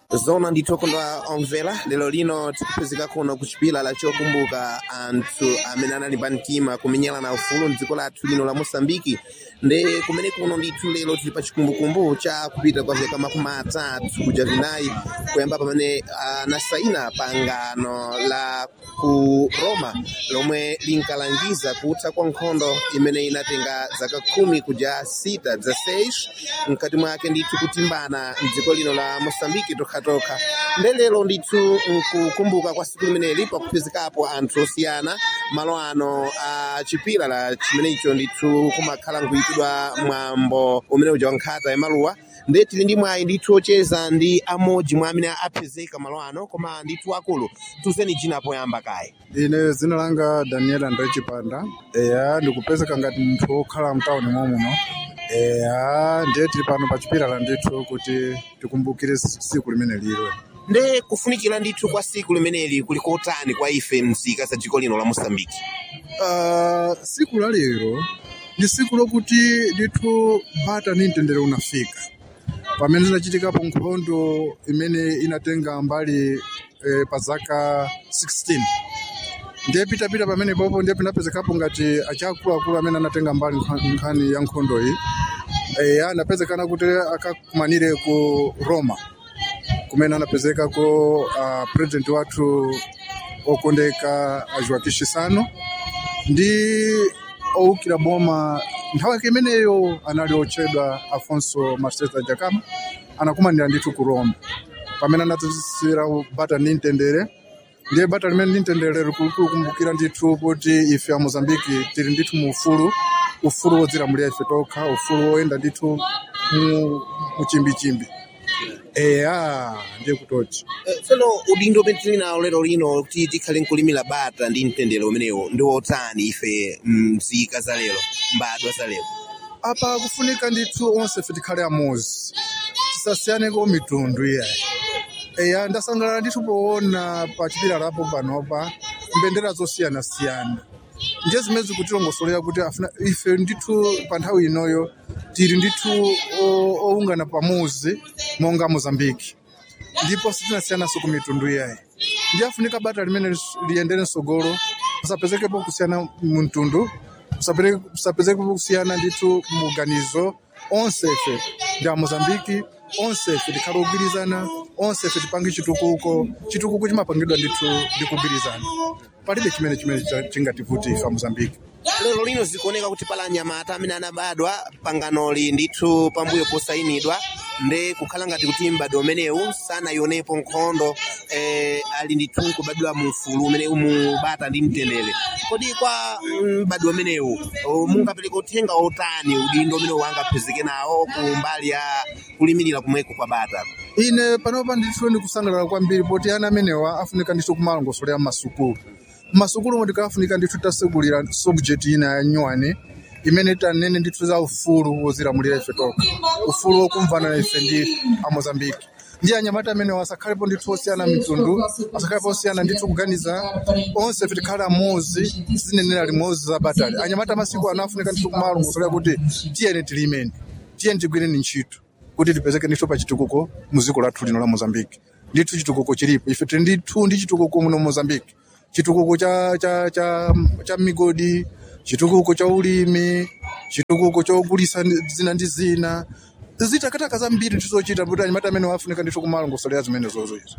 zona ndithokondwa omvera lero lino tikupezeka kuno kuchipila la chokumbuka anthu amene anali pa mtima kumenyerana ufulu mdziko lathu lino la mosambiki nde kumene kuno ndithu lero tili pa chikumbukumbu cha kupita kwa vyaka makumi atatu kuja vinayi kuyamba pamene anasaina pangano la ku roma lomwe linkalangiza kutha kwa nkhondo imene inatenga zaka khumi kuja sita za seis mkati mwake ndithu kutimbana mdziko lino la mosambiki tokhatokha nde lero ndithu nkukumbuka kwa siku limeneli pakupezekapo anthu osiyana malo ano a chipira la chimenecho ndithu kumakhala nkuitidwa mwambo umene uja wankhata yamaluwa nde tili ndi mwayi ndithu ocheza ndi amodzi mwa amene apezeka malo ano koma ndithu akulu tuzeni jina poyamba kaye ine zina langa daniel andre chipanda eya ndikupezeka ngati munthu wokhala mtawuni momuno eya ndiye tili pano pa chipilala ndithu kuti tikumbukire siku limene liro nde kufunikira ndithu kwa siku limeneli kuli kotani kwa ife mzika za dziko lino la mosambiki uh, siku la lero ndi siku lokuti ndithu bata ni mtendere unafika pamene zinachitikapo nkhondo imene inatenga mbali eh, pa zaka 16 ndiye pitapita pamene popo ndiye pinapezekapo ngati achiakuluakulu amene anatenga mbali nkha- nkhani ya nkhondo iyi e, anapezekana kuti akakumanire ku roma kumene anapezekako uh, president wathu okondeka joaquim chissano ndi owukira boma nthawi yake imeneyo anali otchedwa afonso marceta jacama anakumanira ndithu ku roma pamene anadzasira bata ni mtendere ndiye bata limene ni mtendere likukumbukira ndithu kuti ife a mozambiki tili ndithu mu ufulu ufulu wodzilamulira ife tokha ufulu woyenda ndithu mu muchimbichimbi eya ndiye kutoti Eh, tsono udindo umene tili nawo lero lino kuti tikhale nkulimira bata ndi mtendere umenewo ndi wotani ife mzika za lero mbadwa za lero apa kufunika ndithu onse fe tikhale amozi tisasiyaneko mitundu iyayi eya ndasangalala ndithu poona pa chipilalapo panopa mbendera zosiyanasiyana ndiye zimene zikutilongosolera kuti afuna ife ndithu pa nthawi inoyo tili ndithu o- owungana pamuzi monga mozambiki ndipo sitinasiyananso ku mitundu iyayi ndiye afunika bata limene liyendere msogolo pasapezekepo kusiyana mtundu kusapere- kusapezekepo kusiyana ndithu muganizo onse ife ndi amozambiki onse ife tikhale ogwirizana onse ife tipange chitukuko chitukuko chimapangidwa ndithu ndi kugwirizana palibe chimene chimene cha- chingativuti ife amozambiki lero lino zikuoneka kuti pala anyamata amene anabadwa panganoli ndithu pambuyo posayinidwa nde kukhala ngati kuti mbadwa umenewu sanayionepo nkhondo eh, ali ndithu nkubadwa mu ufulu umene umubata ndi mtendere kodi kwa mbadwa umenewu oh, mungapereka uthenga otani udindo umene wangaphezeke nawo ku mbali ya kulimirira kumweko kwa bata ine panopa ndithu ndikusangalala kwambiri poti ana amenewa afunika ndithu kumalongosolera mmasukulu mmasukulu mo tikafunika ndithu tasegulira subject ina ya nyuwani imene tanene ndithu za ufulu wozilamulira ife tokha ufulu wokumvana ife ndi amozambiki ndiye anyamata amenewa asakhalepo ndithu osiyana mitundu asakhalepo osiyana ndithu kuganiza onse ife tikhale amozi zinenera limodzi za batali anyamata masiku ano afunika ndithu kumalongosolera kuti tiyeni tilimeni tiyeni tigwireni ntchito kuti tipezeke ndithu pa chitukuko mu dziko lathu lino la mozambiki ndithu chitukuko chilipo ife tili ndithu ndi chitukuko muno mozambiki chitukuko cha, cha, cha, cha migodi chitukuko cha ulimi chitukuko chogulisa ndi- zina ndi zina zitakataka zambiri tizochita kuti anyamata amene wafunika ndithu kumalongosolera zimene zozo izo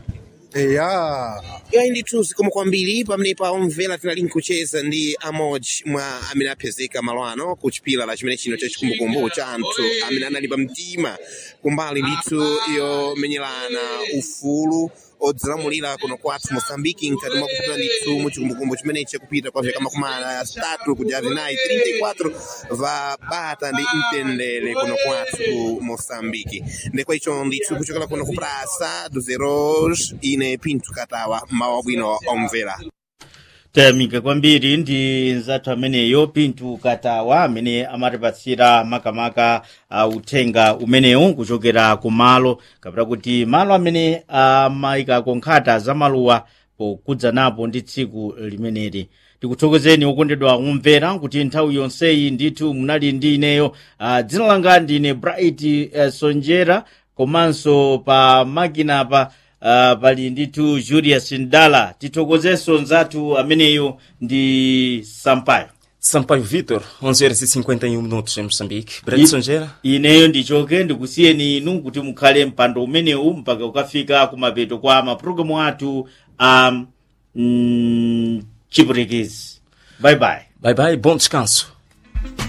eya yayi ndithu zikomo kwambiri pamene pa omvera tinali nkucheza ndi amodzi mwa amene aphezeka malo ano ku chipila la chimene chino cha chikumbukumbu cha anthu amene anali pa mtima kumbali ndithu yomenyerana ufulu odzilamulira kuno kwathu mosambiki nkati mwa kupita ndithu mu chikumbukumbu chimene chakupita kwa vyaka makumi atatu kuja vinayi 34 va bata ndi mtendere kuno kwathu ku mosambiki ndekwa icho ndithu kuchokera kuno ku prasa do zeros ine pinto katawa mawa bwino omvera tayamika kwambiri ndi nzathu ameneyo pinto katawa amene amatipatsira makamaka uh, uthenga umenewu kuchokera ku malo kapena kuti malo amene amayikako nkhata za maluwa pokudza napo ndi tsiku limeneli tikuthokozeni okondedwa kumvera kuti nthawi yonseyi ndithu munali ndi ineyo uh, dzina langa ndine bright uh, sonjera komanso pa makina pa pali ndithu julius ndala tithokozenso nzathu ameneyo ndi sampayo Sampaio Vitor, 11 horas e 51 minutos em Moçambique. Breno Songeira. ineyo ndichoke ndikusiyeni inu kuti mukhale mpando umenewu mpaka ukafika kumapeto kwa mapulogalamu athu a um, chipurekezi bye bye Bye bye, bom descanso.